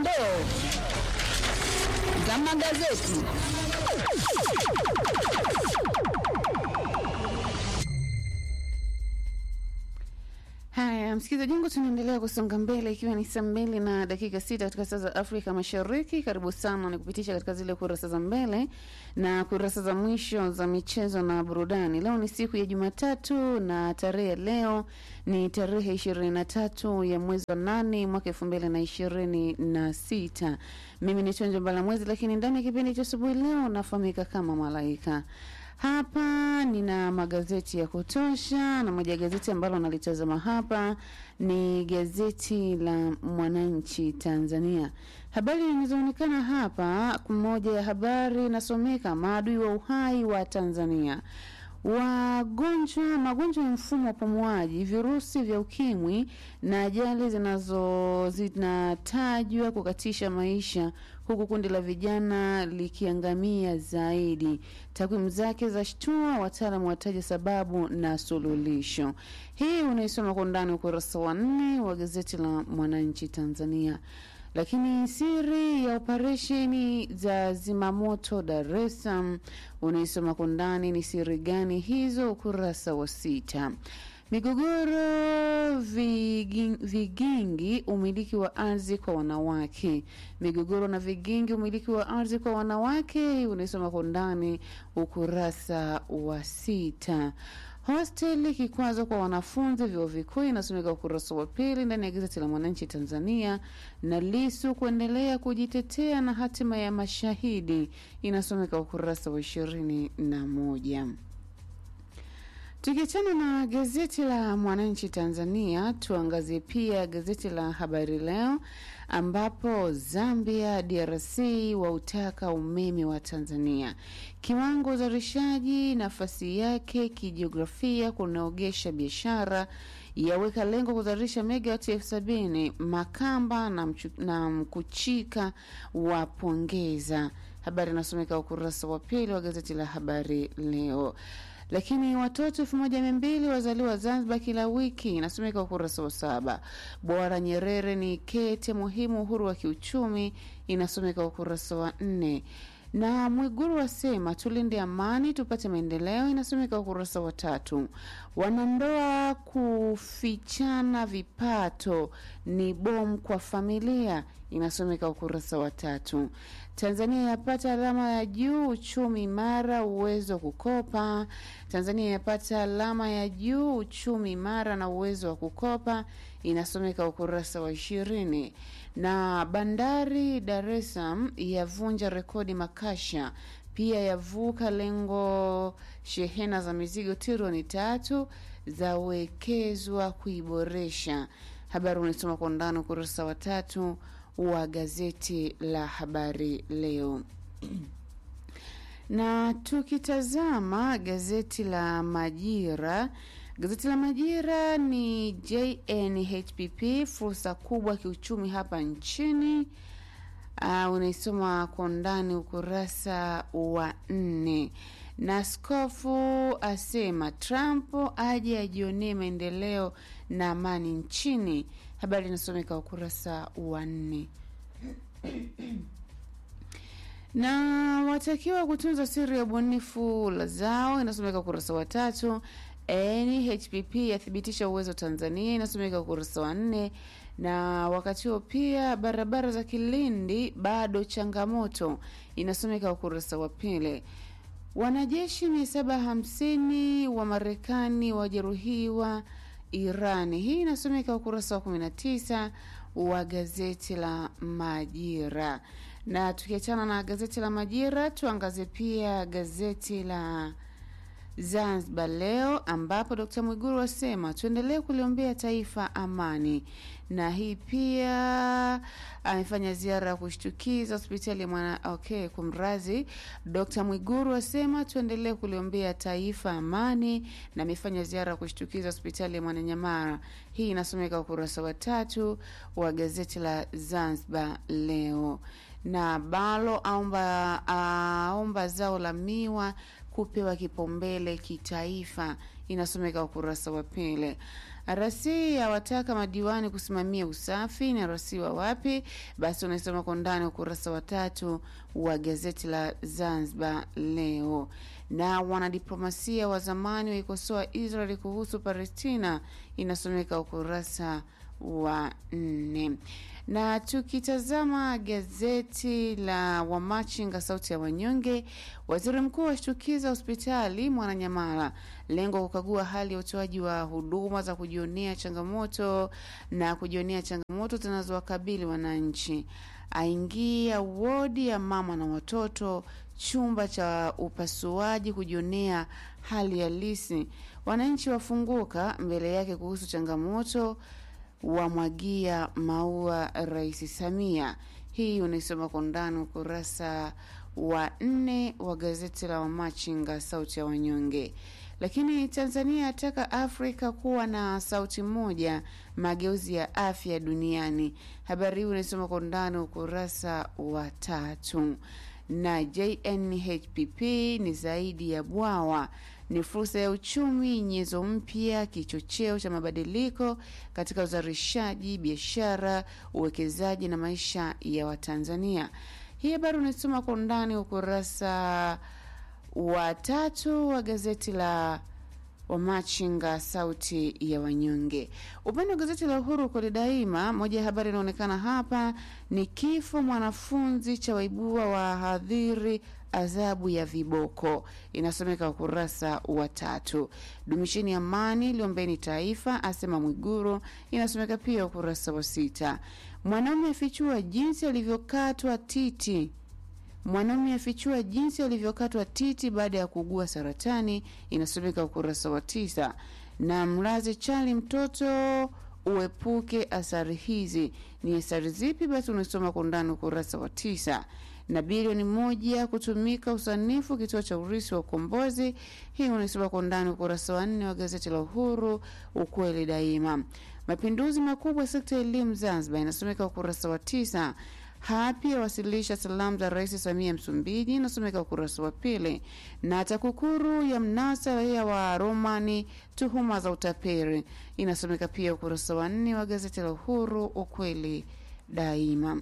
dondoo za magazeti. Haya, msikilizaji wangu, tunaendelea kusonga mbele ikiwa ni saa mbili na dakika sita katika saa za Afrika Mashariki. Karibu sana ni kupitisha katika zile kurasa za mbele na kurasa za mwisho za michezo na burudani. Leo ni siku ya Jumatatu na tarehe ya leo ni tarehe ishirini na tatu ya mwezi wa nane mwaka elfu mbili na ishirini na sita. Mimi ni Chonjo Mbalamwezi, lakini ndani ya kipindi cha asubuhi leo nafahamika kama Malaika. Hapa nina magazeti ya kutosha, na moja ya gazeti ambalo nalitazama hapa ni gazeti la Mwananchi Tanzania. Habari zinazoonekana hapa, moja ya habari inasomeka maadui wa uhai wa Tanzania wagonjwa magonjwa ya mfumo wa upumuaji, virusi vya ukimwi na ajali zinazo zinatajwa kukatisha maisha, huku kundi la vijana likiangamia zaidi. Takwimu zake za shtua, wataalamu wataja sababu na suluhisho. Hii unaisoma kwa undani ukurasa wa nne wa gazeti la Mwananchi Tanzania. Lakini siri ya operesheni za zimamoto Dar es Salaam unaisoma kwa undani, ni siri gani hizo? Ukurasa wa sita. Migogoro viging, vigingi umiliki wa ardhi kwa wanawake. Migogoro na vigingi umiliki wa ardhi kwa wanawake unaisoma kwa undani ukurasa wa sita. Hosteli kikwazo kwa wanafunzi vyuo vikuu inasomeka ukurasa wa pili ndani ya gazeti la Mwananchi Tanzania, na Lisu kuendelea kujitetea na hatima ya mashahidi inasomeka ukurasa wa ishirini na moja. Tukiachana na gazeti la Mwananchi Tanzania, tuangazie pia gazeti la Habari Leo ambapo Zambia, DRC wautaka umeme wa Tanzania. Kiwango uzalishaji, nafasi yake kijiografia kunaogesha biashara yaweka lengo kuzalisha megawati elfu sabini. Makamba na, mchu, na Mkuchika wapongeza. Habari inasomeka ukurasa wa pili wa gazeti la Habari Leo lakini watoto elfu moja mia mbili wazaliwa Zanzibar kila wiki, inasomeka ukurasa wa saba. Bora Nyerere ni kete muhimu uhuru wa kiuchumi, inasomeka ukurasa wa nne na Mwiguru wasema tulinde amani tupate maendeleo, inasomeka ukurasa wa tatu. Wanandoa kufichana vipato ni bomu kwa familia, inasomeka ukurasa wa tatu. Tanzania yapata alama ya juu uchumi imara uwezo wa kukopa. Tanzania yapata alama ya juu uchumi imara na uwezo wa kukopa, inasomeka ukurasa wa ishirini. Na bandari Dar es Salaam yavunja rekodi makasha, pia yavuka lengo. Shehena za mizigo trilioni tatu zawekezwa kuiboresha. Habari unaisoma kwa undani ukurasa wa tatu wa gazeti la Habari Leo. na tukitazama gazeti la Majira, gazeti la Majira ni JNHPP, fursa kubwa kiuchumi hapa nchini. Uh, unaisoma kwa undani ukurasa wa nne na skofu asema Trump aje ajionee maendeleo na amani nchini. Habari inasomeka ukurasa wa nne. na watakiwa kutunza siri ya ubunifu la zao, inasomeka ukurasa wa tatu. NHPP yathibitisha uwezo Tanzania, inasomeka ukurasa wa nne na wakati huo pia barabara za Kilindi bado changamoto, inasomeka ukurasa wa pili. Wanajeshi mia saba hamsini wa Marekani wajeruhiwa Irani. Hii inasomeka ukurasa wa 19 wa gazeti la Majira. Na tukiachana na gazeti la Majira, tuangazie pia gazeti la Zanzibar Leo ambapo Dkt. Mwiguru asema tuendelee kuliombea taifa amani, na hii pia amefanya ziara ya kushtukiza hospitali ya mwana okay, kumrazi. Dkt. Mwiguru asema tuendelee kuliombea taifa amani, na amefanya ziara ya kushtukiza hospitali ya Mwananyamala. Hii inasomeka ukurasa wa tatu wa gazeti la Zanzibar Leo na Balo aomba, aomba zao la miwa kupewa kipaumbele kitaifa, inasomeka ukurasa wa pili. RC awataka madiwani kusimamia usafi na RC wa wapi? Basi unaisoma kwa ndani ukurasa wa tatu wa gazeti la Zanzibar Leo. Na wanadiplomasia wa zamani waikosoa Israeli kuhusu Palestina, inasomeka ukurasa wa nne. Na tukitazama gazeti la Wamachinga sauti ya wanyonge, waziri mkuu ashtukiza hospitali Mwananyamala, lengo kukagua hali ya utoaji wa huduma za kujionea changamoto na kujionea changamoto zinazowakabili wananchi. Aingia wodi ya mama na watoto, chumba cha upasuaji kujionea hali halisi. Wananchi wafunguka mbele yake kuhusu changamoto wamwagia maua Rais Samia. Hii unaisoma kwa ndani ukurasa wa nne wa gazeti la Wamachinga sauti ya wanyonge. Lakini Tanzania yataka Afrika kuwa na sauti moja, mageuzi ya afya duniani. Habari hii unaisoma kwa ndani ukurasa wa tatu. Na JNHPP ni zaidi ya bwawa ni fursa ya uchumi, nyenzo mpya, kichocheo cha mabadiliko katika uzalishaji, biashara, uwekezaji na maisha ya Watanzania. Hii habari unaisoma kwa undani ukurasa wa tatu wa gazeti la Wamachinga sauti ya wanyonge. Upande wa gazeti la Uhuru kweli daima, moja ya habari inaonekana hapa ni kifo mwanafunzi cha waibua wahadhiri adhabu ya viboko, inasomeka ukurasa wa tatu. Dumisheni amani, liombeni taifa, asema Mwiguru, inasomeka pia ukurasa wa sita. Mwanaume afichua jinsi alivyokatwa titi Mwanaume afichua jinsi alivyokatwa titi baada ya kuugua saratani, inasomeka ukurasa wa tisa. Na mlaze chali mtoto uepuke athari hizi. Ni athari zipi? Basi unasoma kwa undani ukurasa wa tisa. Na bilioni moja kutumika usanifu kituo cha urisi wa ukombozi. Hii unaisoma kwa undani ukurasa wa nne wa gazeti la Uhuru, ukweli daima. Mapinduzi makubwa sekta ya elimu Zanzibar, inasomeka ukurasa wa tisa. Hapi awasilisha salamu za Rais Samia Msumbiji, inasomeka ukurasa wa pili. Na TAKUKURU ya mnasa raia wa Romani tuhuma za utaperi, inasomeka pia ukurasa wa nne wa gazeti la Uhuru, ukweli daima.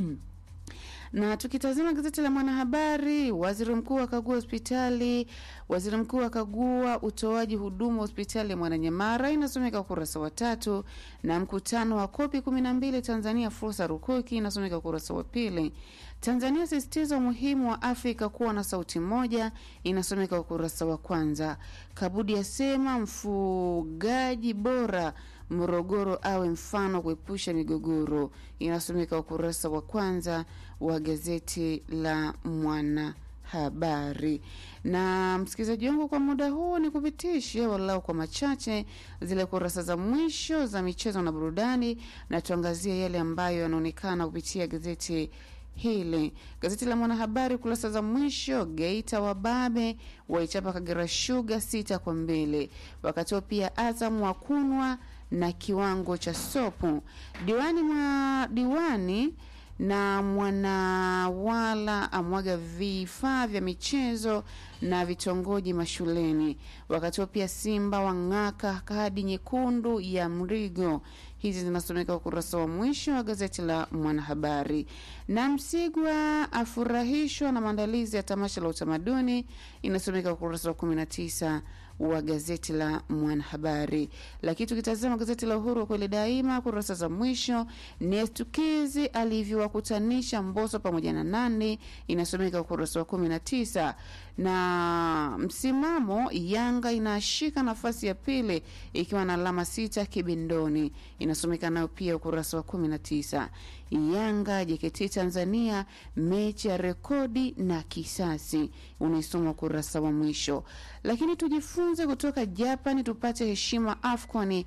na tukitazama gazeti la Mwanahabari, waziri mkuu akagua hospitali. Waziri mkuu akagua utoaji huduma hospitali ya Mwananyamara, inasomeka ukurasa wa tatu. Na mkutano wa kopi kumi na mbili Tanzania fursa rukuki, inasomeka ukurasa wa pili. Tanzania sisitiza umuhimu wa Afrika kuwa na sauti moja, inasomeka ukurasa wa kwanza. Kabudi asema mfugaji bora Morogoro awe mfano kuepusha migogoro, inasomeka ukurasa wa kwanza wa gazeti la Mwanahabari. Na msikilizaji wangu, kwa muda huu ni kupitishe walau kwa machache zile kurasa za mwisho za michezo na burudani, na tuangazie yale ambayo yanaonekana kupitia gazeti hili. Gazeti la Mwanahabari kurasa za mwisho, Geita wababe waichapa Kagera Sugar sita kwa mbili, wakati huo pia Azam wakunwa na kiwango cha sopu. Diwani mwa diwani na mwanawala amwaga vifaa vya michezo na vitongoji mashuleni. Wakati huo pia Simba wang'aka kadi nyekundu ya Mrigo. Hizi zinasomeka ukurasa wa mwisho wa gazeti la Mwanahabari. Na Msigwa afurahishwa na maandalizi ya tamasha la utamaduni, inasomeka ukurasa wa 19 wa gazeti la Mwanahabari. Lakini tukitazama gazeti la Uhuru kweli daima, kurasa za mwisho ni estukizi alivyowakutanisha Mboso pamoja na Nandi, inasomeka ukurasa wa 19 na msimamo, Yanga inashika nafasi ya pili ikiwa na alama sita kibindoni, inasomeka nayo pia ukurasa wa 19. Yanga JKT Tanzania, mechi ya rekodi na kisasi, unaisoma ukurasa wa mwisho. Lakini tujifunze kutoka Japani tupate heshima AFCON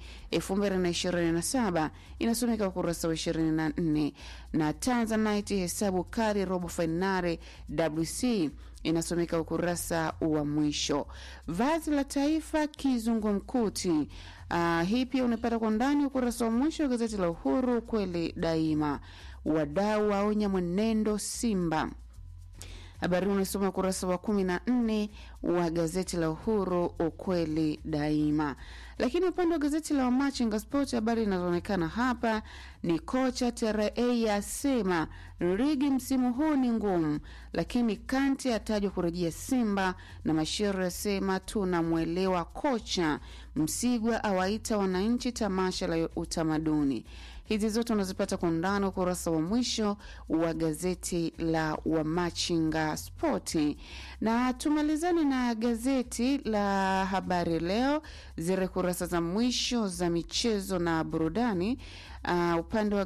2027 inasomeka ukurasa wa 24, na Tanzanite hesabu kali robo fainali WC inasomeka ukurasa wa mwisho. Vazi la taifa kizungumkuti. Uh, hii pia unapata kwa ndani ukurasa wa mwisho wa gazeti la Uhuru kweli daima. Wadau waonya mwenendo Simba. Habari hii unasoma ukurasa wa kumi na nne wa gazeti la Uhuru, ukweli daima. Lakini upande wa gazeti la Wamachinga Sport, habari inazoonekana hapa ni kocha TRA yasema ligi msimu huu ni ngumu, lakini Kanti atajwa kurejea Simba na Mashiro yasema tunamwelewa kocha. Msigwa awaita wananchi tamasha la utamaduni. Hizi zote unazipata kwa undani ukurasa wa mwisho wa gazeti la Wamachinga Spoti. Na tumalizane na gazeti la Habari Leo, zile kurasa za mwisho za michezo na burudani. Uh, upande wa